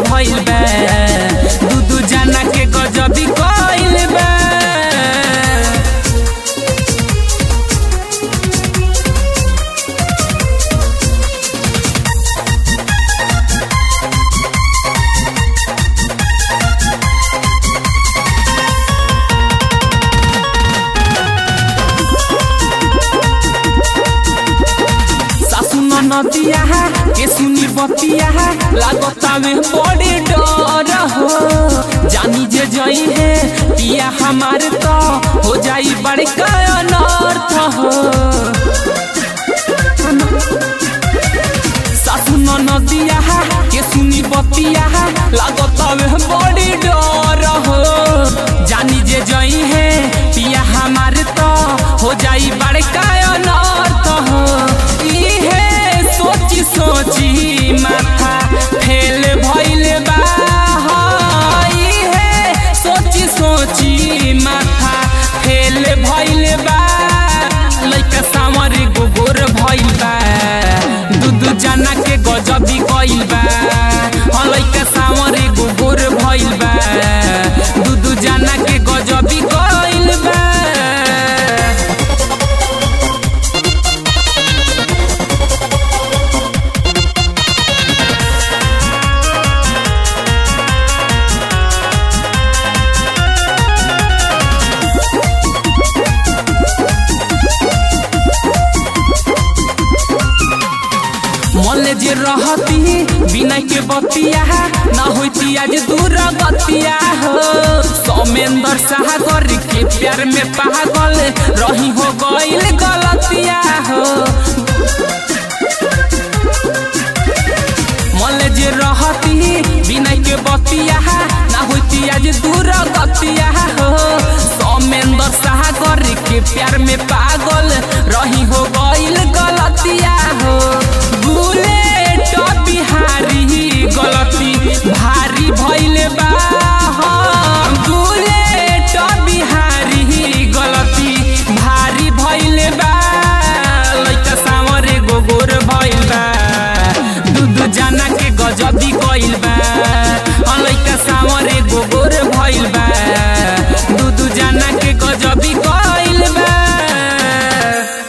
भइल बा दू दू जाना के गजबी कइल बा सासु नदिया के सुनी बतिया लागता में बड़े डर हो जानी जे जई है पिया हमार तो हो जाई बड़का अनर्थ हो सासु नदिया के सुनी बतिया लागता में बड़े डर हो जानी जे जई है पिया हमार तो हो जाई बड़का अनर्थ हो इहे सोची सोची माथा फेल भइल बा हाँ, इहे सोची सोची माथा फेल भइल बा लइका सामर गोबर भइल बा दू दू जना के गजबी कइल बा हाँ लइका सामर गोबर भइल बा दू दू जना के गजबी कइल बा मन जे रहती बिना के बतिया ना होती आज दूर गतिया हो सौमेंद्र सागर के प्यार में पागल रही हो गईल